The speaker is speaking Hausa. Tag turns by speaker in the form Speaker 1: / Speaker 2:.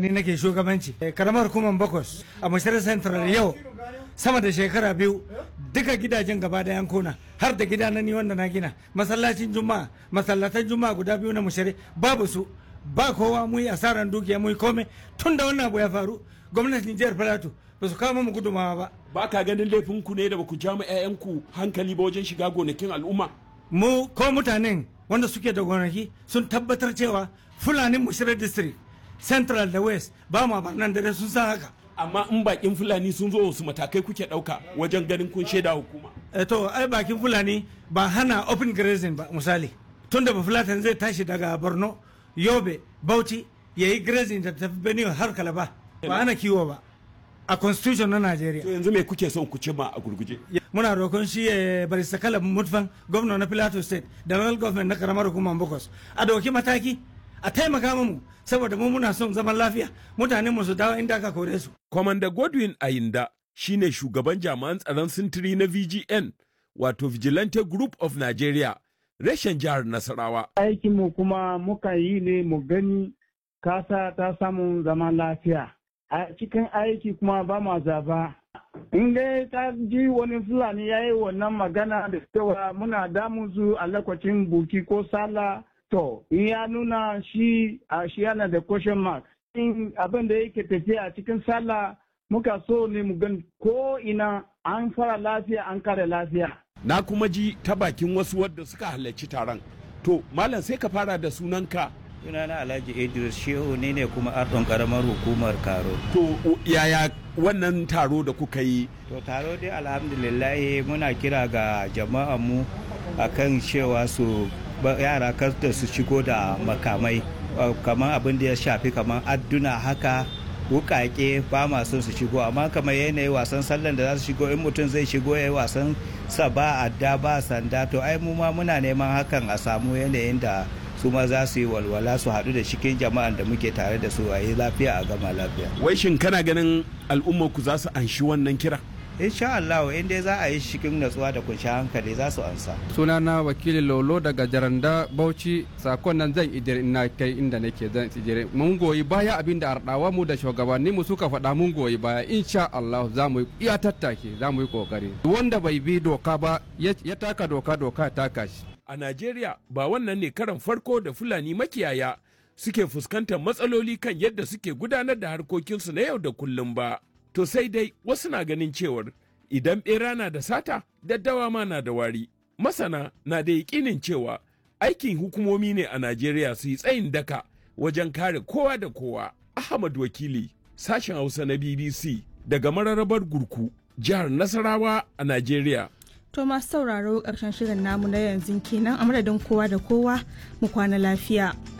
Speaker 1: ni nake shugabanci karamar hukumar bakwas a mashirar central yau sama da shekara biyu duka gidajen gaba da yankuna har da gida na ni wanda na gina masallacin juma'a masallatan juma'a guda biyu na mushari babu su ba kowa mu yi asaran dukiya mu yi kome tun da wannan abu ya faru gwamnatin jihar plateau ba su kawo mu gudumawa ba
Speaker 2: ba ka ganin laifin ku ne da ba ku ja mu 'ya'yanku hankali ba wajen shiga gonakin al'umma
Speaker 1: mu ko mutanen wanda suke da gonaki sun tabbatar cewa fulanin mushirar district central da west ba ma nan da sun san haka
Speaker 2: amma in bakin fulani sun zo wasu matakai kuke dauka wajen ganin kun shaida hukuma
Speaker 1: e to ai bakin fulani ba hana open grazing ba misali tun da fulatan zai tashi daga borno yobe bauchi ya yi grazing da tafi benue har kalaba ba ana kiwo ba a constitution na Najeriya.
Speaker 2: To yanzu me kuke son ku cima a gurguje?
Speaker 1: Muna roƙon shi ya bari sakala mutfan gwamna na Plateau State da local government na karamar hukumar Bokos. A dauki mataki a taimaka mu saboda mu muna son zaman lafiya mutanen mu su dawo inda aka kore su.
Speaker 2: Commander Godwin Ayinda shine shugaban jami'an tsaron sintiri na VGN wato Vigilante Group of Nigeria reshen jihar Nasarawa.
Speaker 3: Aikinmu kuma muka yi ne mu gani kasa ta samu zaman lafiya. a cikin aiki kuma ba ma zaba. In dai ta ji wani Fulani ya yi wannan magana da cewa muna damun su a lokacin buki ko sala to in ya nuna shi a shi yana da question mark. In abin da yake tafiya a cikin sallah muka so ne mu gan ko ina an fara lafiya an kare lafiya.
Speaker 2: Na kuma ji ta bakin wasu wadda suka halarci taron. To, Malam sai ka fara da sunanka
Speaker 4: sunana alhaji idris shehu ne ne kuma ardon karamar hukumar karo
Speaker 2: to yaya wannan taro da kuka yi
Speaker 4: to taro dai alhamdulillah muna kira ga jama'a mu akan cewa su yara da su shigo da makamai kamar abin da ya shafi kamar adduna haka wukake ba ma son su shigo amma kamar yanayi wasan sallan da za su shigo in mutum zai shigo ya yi wasan sa ba adda ba sanda to ai mu ma muna neman hakan a samu yanayin da su ma za su yi walwala su haɗu da cikin jama'an da muke tare da su a yi lafiya a gama lafiya.
Speaker 2: Wai shin kana ganin al'ummar ku za su anshi wannan kira?
Speaker 4: insha Allah in dai za a yi cikin natsuwa da kunshi hankali za su ansa.
Speaker 5: Sunana wakili Lolo daga Jaranda Bauchi sakon nan zan idire ina kai inda nake zan idire mun goyi baya abin da ardawa mu da shugabanni mu suka faɗa mun goyi baya insha Allah za mu iya tattake za mu yi kokari wanda bai bi doka ba ya taka doka doka ya taka shi.
Speaker 2: a Najeriya ba wannan ne karan farko da Fulani makiyaya suke fuskantar matsaloli kan yadda suke gudanar da harkokinsu na yau da kullum ba. To sai dai wasu na ganin cewar idan ɓera na da sata, daddawa ma na da wari. Masana na da yaƙinin cewa aikin hukumomi ne a Najeriya su yi tsayin daka wajen kare kowa da kowa. Ahmad Wakili, sashen Hausa na BBC daga mararrabar Gurku, jihar Nasarawa a Najeriya.
Speaker 6: To masu sauraro ƙarshen shirin namu na yanzu kenan a madadin kowa da kowa mu kwana lafiya.